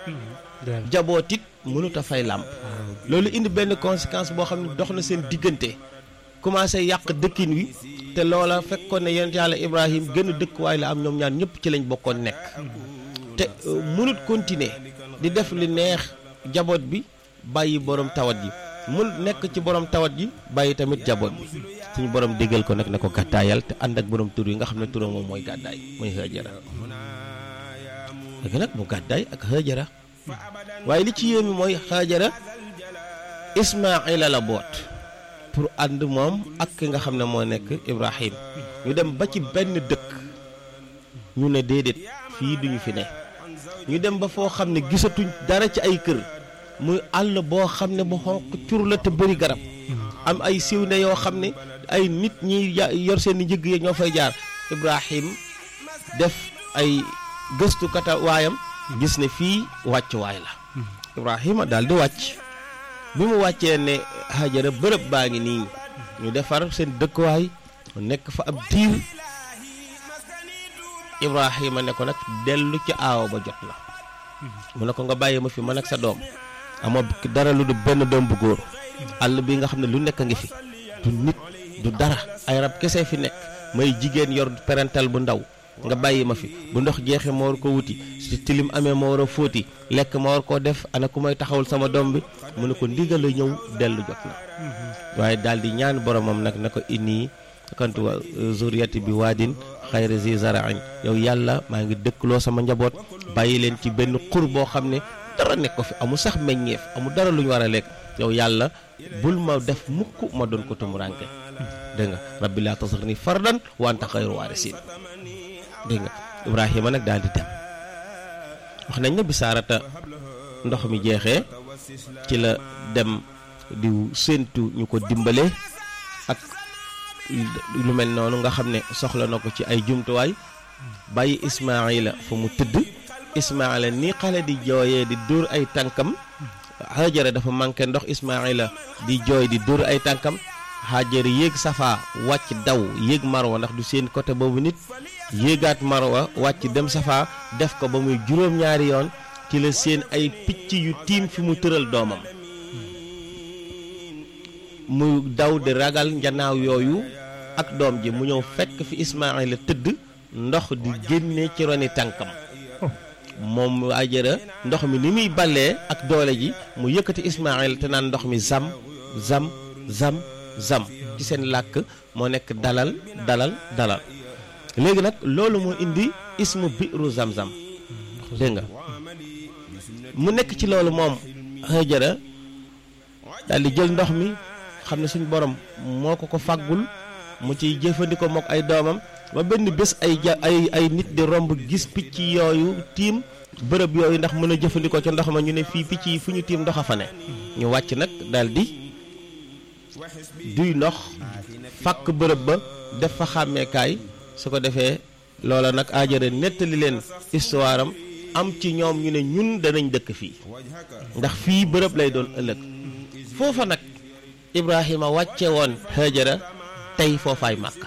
jaboot it mënut a fay làmp loolu indi benn conséquence boo xam ne dox na seen diggante commencé yàq dëkkin wi te loola fekkoon ne yonent yàlla Ibrahim gën a dëkkuwaay la am ñoom ñaar ñëpp ci lañ bokkoon nekk te mënut continuer di def li neex jaboot bi bàyyi borom tawat ji mun nekk ci borom tawat ji bàyyi tamit jaboot bi suñu borom déggal ko nag ne ko gàddaayal te ànd ak borom tur yi nga xam ne turam moom mooy gàddaay mooy Hajara léegi nag mu gàddaay ak Hajara waaye li ci yéemi mooy Hajara Ismaayila la boot pour ànd moom ak ki nga xam ne moo nekk Ibrahim ñu dem ba ci benn dëkk ñu ne déedéet fii duñu fi ne ñu dem ba foo xam ne gisatuñ dara ci ay kër muy àll boo xam ne bu xonq cur la te bëri garab am ay siw ne yoo xam ne ay nit ñi yor seen i njëgg yi ñoo fay jaar Ibrahim def ay gëstu kata waayam gis ne fii wàccuwaay la Ibrahima daal di wàcc bi mu wàccee ne Hajara bërëb baa ngi nii ñu defar seen dëkkuwaay nekk fa ab diir Ibrahima ne ko nag dellu ci aawo ba jot la mu ne ko nga bàyyi ma fi man ak sa doom amoo dara lu du benn doom bu góor àll bi nga xam ne lu nekk a ngi fi du nit du dara ay rab kese fi nekk may jigéen yor parental bu ndaw nga bàyyi ma fi bu ndox jeexee ma war ko wuti si tilim amee ma war a fóoti lekk ma war koo def ana ku may taxawul sama doom bi mu ne ko ndigal la ñëw dellu jot na waaye daal di ñaan boromam nag na ko inni kantu zuriyati bi waadin xayri zi zara'in yow yàlla maa ngi dëkkloo sama njaboot bàyyi leen ci benn xur boo xam ne dara nekk ko fi amul sax meññeef amul dara lu ñu war a lekk yow yàlla bul ma def mukk ma doon ko tumuraanke dégg nga rabbi laa tasarni fardan wa anta xayru waarisiin dégg nga Ibrahima nag daal di dem wax nañ ne bi saarata ndox mi jeexee ci la dem di séentu ñu ko dimbale ak lu mel noonu nga xam ne soxla na ko ci ay jumtuwaay bàyyi Ismaayila fa mu tëdd Ismaayila ni xale di jooyee di dóor ay tànkam Hajara dafa manqué ndox Ismaayila di jooy di dóor ay tànkam Hajara yéeg safa wàcc daw yéeg marwa ndax du seen côté boobu nit yéegaat marwa wàcc dem safa def ko ba muy juróom-ñaari yoon ci la seen ay picc yu tiim fi mu tëral doomam mu daw di ragal njanaaw yooyu ak doom ji mu ñëw fekk fi Ismaayila tëdd ndox di génne ci roni tànkam moom Hajara ndox mi ni muy ballee ak doole ji mu yëkkati Ismaayila te naan ndox mi zam zam zam zam ci seen làkk moo nekk dalal dalal dalal léegi nag loolu moo indi ismu biiru zam-zam dégg nga mu nekk ci loolu moom Hajara daal di jël ndox mi xam ne suñ borom moo ko ko fàggul mu ciy jëfandikoo mook ay doomam ba benn bés ay ja ay ay nit di romb gis picc yooyu tiim bërëb yooyu ndax mën a jëfandikoo ca ndox ma ñu ne fii picc yi fu ñu tiim ndox a fa ne ñu wàcc nag daal di duy ndox fàkk bërëb ba def fa xàmmeekaay su ko defee loola nag Hajara nettali leen histoire am am ci ñoom ñu ne ñun danañ dëkk fii ndax fii bërëb lay doon ëllëg foofa nag Ibrahima wàcce woon Hajara tey foofaay Màkka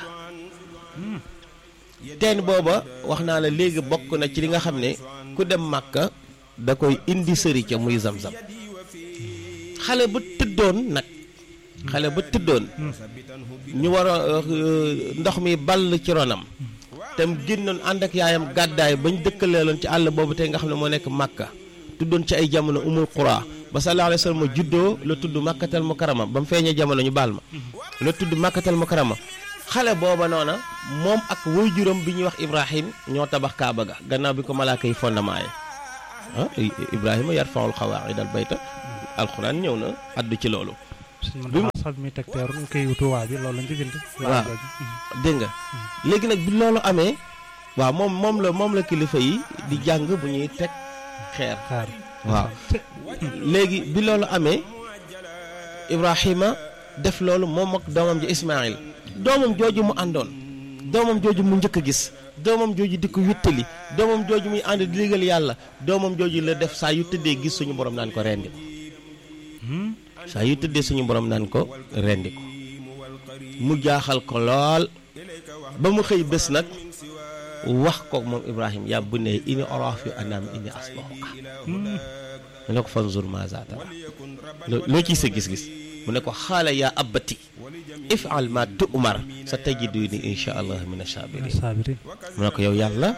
teen booba wax naa la léegi bokk na ci li nga xam ne ku dem Màkka da koy indi sëri ca muy zam-zam xale ba tëddoon nag xale ba tëddoon ñu war a ndox mi ball ci ronam tam génnoon ànd ak yaayam gàddaay bañ dëkkaleeloon ci àll boobu tey nga xam ne moo nekk Makka tuddoon ci ay jamono umul qura ba sallallahu alayhi wa sallam juddoo la tudd Makkatal Mukarrama ba mu feeñee jamono ñu baal ma la tudd Makkatal Mukarrama xale booba noona moom ak waajuram bi ñuy wax Ibrahim ñoo tabax Kaaba ga gannaaw bi ko malaaka yi fondement yi ah Ibrahima yarfaul xawaid al bayta alxuraan ñëw na addu ci loolu. bi mu sax mi teg teeru kii tuwaa bi loolu lañ ci bind. waaw dégg nga léegi nag bi loolu amee waaw moom moom la moom la kilifa yi di jàng bu ñuy teg xeer. xaar waaw léegi bi loolu amee Ibrahima def loolu moom ak doomam ji Ismaïl doomam jooju mu àndoon doomam jooju mu njëkk a gis doomam jooju di ko wittali doomam jooju muy ànd di liggéeyal yàlla doomam jooju la def saa yu tëddee gis suñu borom naan ko rendi ko saa yu tëddee suñu borom naan ko rendi ko mu jaaxal ko lool ba mu xëy bés nag wax ko moom Ibrahim yaa bu ne ini orof yu anaam ini asbahuka mu ne ko fanzur ma za tara loo ciy sa gis-gis mu ne ko xaala yaa abbati ifal ma tu'mar sa tajiduni insha allah min asabirin saabiri mu ne ko yow yàlla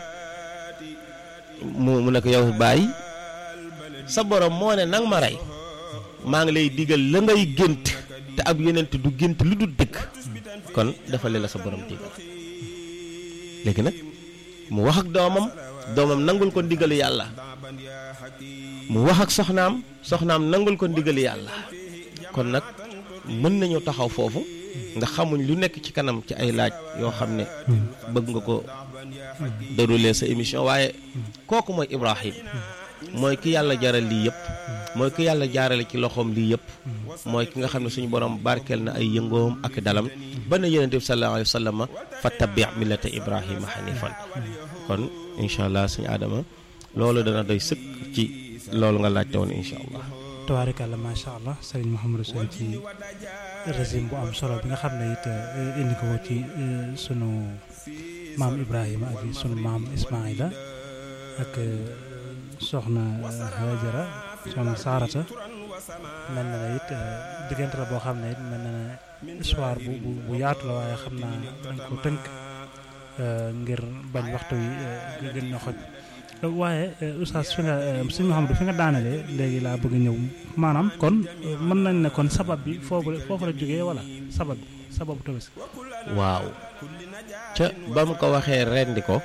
mu mu ne ko yow bàyyi sa borom moo ne nang ma rey maa ngi lay digal la ngay gént te ab yonent du gént lu dul dëgg kon dafa la sa borom digal léegi nag mu wax ak doomam doomam nangul ko ndigalu yàlla mu wax ak soxnaam soxnaam nangul ko ndigalu yàlla kon nag mën nañu taxaw foofu nga xamuñ lu nekk ci kanam ci ay laaj yoo xam ne bëgg nga ko dérouler sa émission waaye kooku mooy Ibrahim mooy ki yàlla jaral lii yëpp mooy ki yàlla jaarale ci loxoom lii yëpp mooy ki nga xam ne suñu borom barkeel na ay yëngoom ak dalam ba na yonent bi sallallahu alayhi wa sallam fa tabi millata Ibrahima hanifan kon incha allah suñu aadama loolu dana doy sëkk ci loolu nga laajte woon incha allah. tabaarikàlla macha allah Serigne Mouhamadou Sow ci régime bu am solo bi nga xam ne it indi ko ci sunu maam Ibrahima ak sunu maam Ismaïla ak soxna Hajara soxna Saarata mel na ne it diggante la boo xam ne it mel na ne histoire bu bu bu yaatu la waaye xam naa dañ ko tënk ngir bañ waxtu wi gën na xoj. waaye oustaz fi nga sëñ Mouhamadou fi nga daanelee léegi laa bëgg ñëw maanaam kon mën nañ ne kon sabab bi foofu la foofu la jógee wala sabab bi sababu tabaski waaw ca ba mu ko waxee rendi ko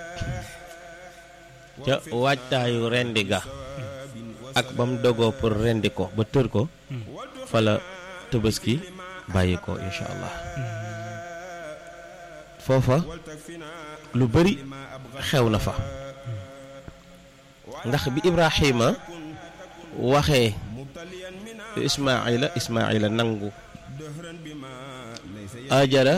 ca waajtaayu rendi ga ak ba mu dogoo pour rendi ko ba tër ko fa la tabaski bàyyi ko incha allah foofa lu bari xew na fa ndax bi Ibrahima waxee Ismaila Ismaila nangu Ajara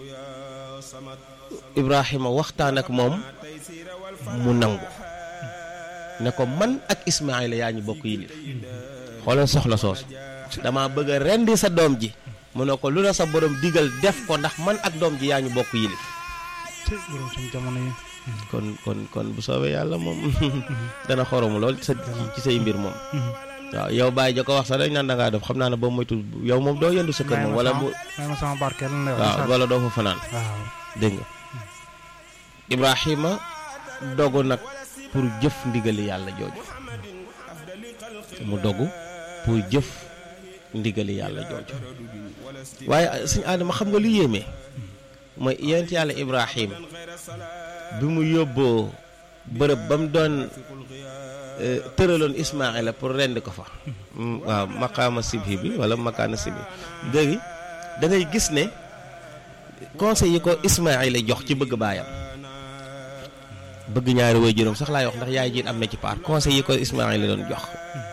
Ibrahima waxtaan ak moom mu nangu ne ko man ak Ismaila yaa ñu bokk yilif xoolal soxla soosu dama bëgg a rendi sa doom ji mu ne ko lu la sa borom digal def ko ndax man ak doom ji yaa ñu bokk yilif jamono yi kon kon kon bu soobee yàlla moom dana xoromu lool sa ci say mbir moom waaw yow bàyyi ja ko wax sax dañ naan da ngaa def xam naa ne boo moytu yow moom doo yendu sa kër moom wala bu may ma sama barkeel la waaw wala doo fa fanaan waaw dégg nga Ibrahima dogu nag pour jëf ndigali yàlla jooju mu dogu pour jëf ndigali yàlla jooju waaye suñu aadama xam nga lu yéeme mooy yonent yàlla Ibrahima bi mu yóbboo bërëb ba mu doon tëraloon Ismaila pour rendi ko fa waaw maqaama sibhi bi wala makaana sibhi léegi da ngay gis ne conseil yi ko Ismaila jox ci bëgg baayam bëgg ñaari way juróom sax laay wax ndax yaay jiit am na ci paar conseil yi ko Ismaila doon jox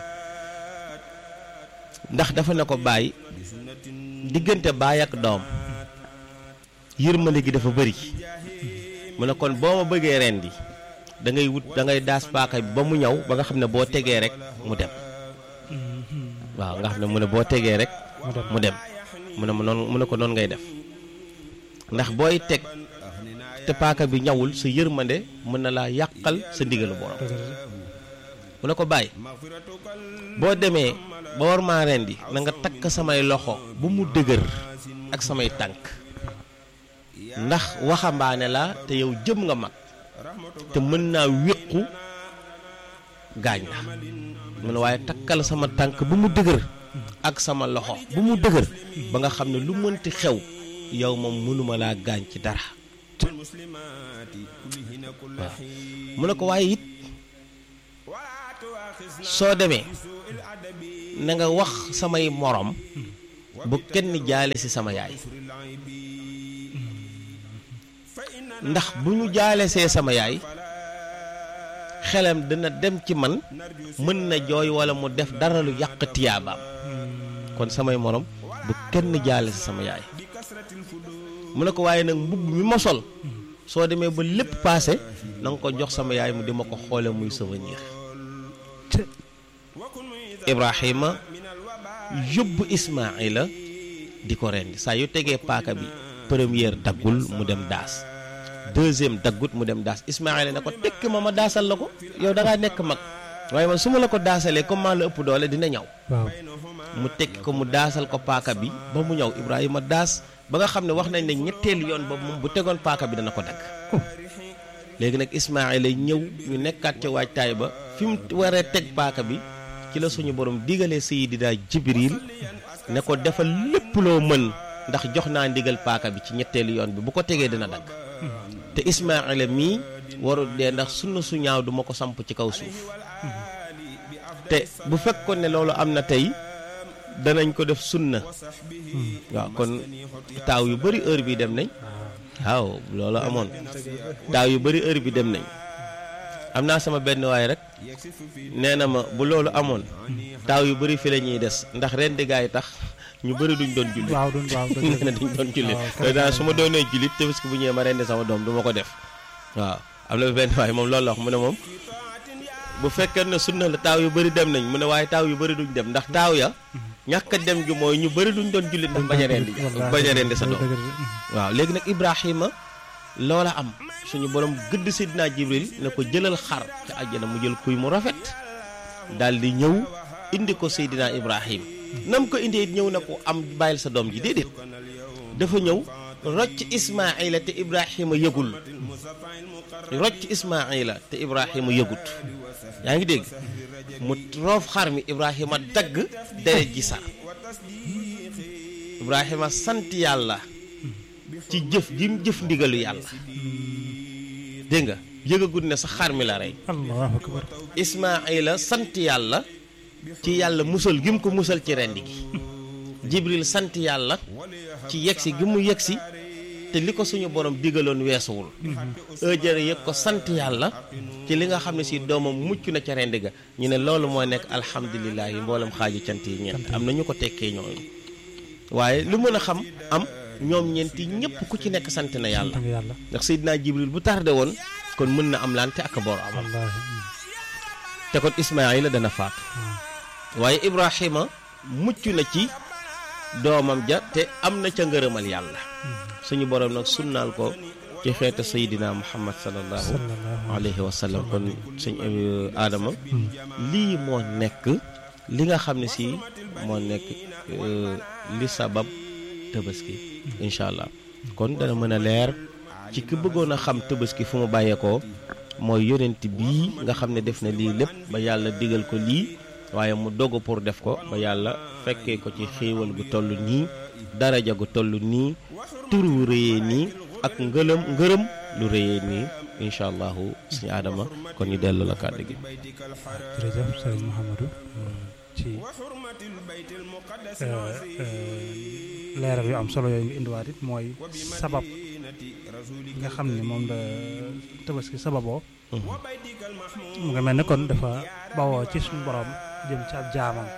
ndax dafa ne ko bàyyi diggante baay ak doom yërmande gi dafa bëri mu ne kon boo ma bëggee rendi da ngay wut da ngay daas paaka bi ba mu ñëw ba nga xam ne boo tegee rek mu dem waaw nga xam ne mu ne boo tegee rek mu dem mu ne ma noonu mu ne ko noonu ngay def ndax booy teg te paaka bi ñawul sa yërmande mën na laa yàqal sa ndigalu borom mu ne ko bàyyi boo demee ba war maa rendi na nga takk samay loxo ba mu dëgër ak samay tànk ndax waxambaane la te yow jëm nga mag te mën naa wéqu gaañ la mu ne waaye takkal sama tànk ba mu dëgër ak sama loxo ba mu dëgër ba nga xam ne lu mënti xew yow moom mënuma laa gaañ ci dara waaw mu ne ko waaye it soo demee na nga wax samay morom bu kenn jaale ci sama yaay ndax bu ñu jaale see sama yaay xelam dina dem ci man mën na jooy walla mu def dara lu yàq tiyaabaam kon samay morom bu kenn jaale ci sama yaay mu ne ko waaye nag mbubb mi ma sol soo demee ba lépp paase na nga ko jox sama yaay mu di ma ko xoole muy souvenir Ibrahima yóbbu Ismaila di ko rendi saa yu tegee paaka bi première daggul mu dem daas deuxième daggut mu dem daas Ismaila ne ko tekk ma ma daasal la ko yow da ngaa nekk mag waaye man su ma la ko daasalee comme maa la ëpp doole dina ñaw waaw mu tekki ko mu daasal ko paaka bi ba mu ñëw Ibrahima daas ba nga xam ne wax nañ ne ñetteelu yoon ba moom bu tegoon paaka bi dana ko dagg léegi nag Ismaila ñëw ñu nekkaat ca waajtaay ba fi mu waree teg paaka bi ci la suñu borom digalee Seydina Jibril ne ko defal lépp loo mën ndax jox naa ndigal paaka bi ci ñetteelu yoon bi bu ko tegee dina dagg te Ismaila mii warul dee ndax sunna su ñaaw duma ko samp ci kaw suuf te bu fekkoon ne loolu am na tey danañ ko def sunna waaw kon taaw yu bari heure bi dem nañ waaw loolu amoon taaw yu bari heure bi dem nañ am naa sama benn waay rek nee na ma bu loolu amoon taaw yu bari fi la ñuy des ndax ren di gaa yi tax ñu bari duñ doon jullit waaw duñ waaw nee na duñ doon jullit te daal su ma doonee jullit te parce que bu ñëwee ma rendi sama doom du ma ko def waaw am na benn waay moom loolu la wax mu ne moom bu fekkee ne sunna la taaw yu bari dem nañ mu ne waaye taaw yu bari duñ dem ndax taaw ya ñàkk a dem gi mooy ñu bari duñ doon jullit ndax bañ a rendi bañ a rendi sa doom waaw léegi nag Ibrahima loola am suñu borom gëdd Seydina Jibril ne ko jëlal xar te àjjana mu jël kuy mu rafet daal di ñëw indi ko Seydina Ibrahim nam ko indee ñëw na ko am bàyyil sa doom ji déedéet dafa ñëw rocc Ismaila te Ibrahima yëgul rocc Ismaila te Ibrahima yëgut yaa ngi dégg mu roof xar mi Ibrahima dagg deret ji sa Ibrahima sant yàlla ci jëf gi mu jëf ndigalu yàlla dégg nga yëgagut ne sa xar mi la rey allahu akbar Ismaila sant yàlla ci yàlla musal gi mu ko musal ci rendi gi Jibril sant yàlla ci yegsi gi mu yegsi te li ko suñu borom digaloon weesuwul ëjëre yëg ko sant yàlla ci li nga xam ne si doomam mucc na ca rendi ga ñu ne loolu moo nekk alhamdulilah yi mboolem xaaji cant yi ñeent am na ñu ko tekkee ñooñu waaye lu mën a xam am ñoom ñeenti ñëpp ku ci nekk sant na yàlla yàlla ndax Seydina Jibril bu tardé woon kon mën na am lante ak boor amal wallaahi te kon Ismaayila dana faatu waaye Ibrahima mucc na ci doomam ja te am na ca ngërëmal yàlla suñu borom nag sunnaal ko ci xeetu Seydina Muhammad sallallahu sallallahu alayhi wa sallam kon sëñ Adama lii moo nekk li nga xam ne si moo nekk euh, li sabab tabaski incha allah kon dana mën a leer ci ki bëggoon a xam tabaski fu mu bàyyeekoo mooy yonent bii nga xam ne def na lii lépp ba yàlla digal ko lii waaye mu dogu pour def ko ba yàlla fekkee ko ci xéewal gu toll nii daraja gu toll nii tur wu rëyee nii ak ngëlëm ngërëm lu rëyee nii incha allahu suñu aadama kon ñu dellu la kàddu gi jërëjëf sëriñ Mouhamadou ci leeral yu am solo yooyu nga indiwaat it mooy sabab nga xam ne moom la tabaski sababoo mu nga mel ne kon dafa bawoo ci suñu borom jëm ci ab jaamam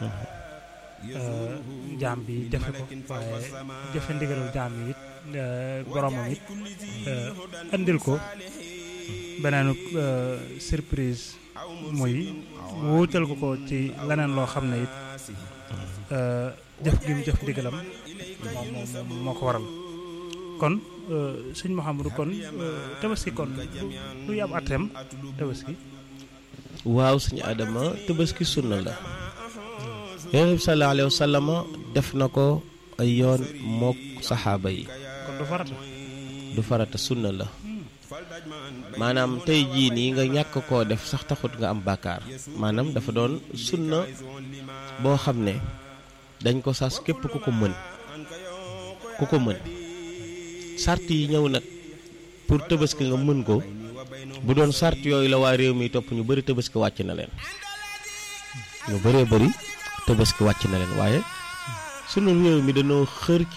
jaam bi defe ko waaye jëfe ndigalul jaam yi it boromam it andil ko beneen surprise muy wuutal ko ko ci leneen loo xam ne it jëf gi mu jëf ndigalam moom moom moo ko waral kon sëñ Mouhamadou kon tabaski kon lu yab atem tabaski waaw suñu aadama tabaski sunna la yonent bi sallallahu alayhi wa sallam def na ko ay yoon mook saxaaba yi kon du farata du farata sunna la maanaam tey jii nii nga ñàkk koo def sax taxut nga am bàkkaar maanaam dafa doon sunna boo xam ne dañ ko sas képp ku ko mën ku ko mën sart yi ñëw nag pour tëbaski nga mën ko bu doon sart yooyu la waa réew mi topp ñu bëri tëbaski wàcc na leen ñu bëree bëri tëbaski wàcc na leen waaye sunu réew mi dañoo xër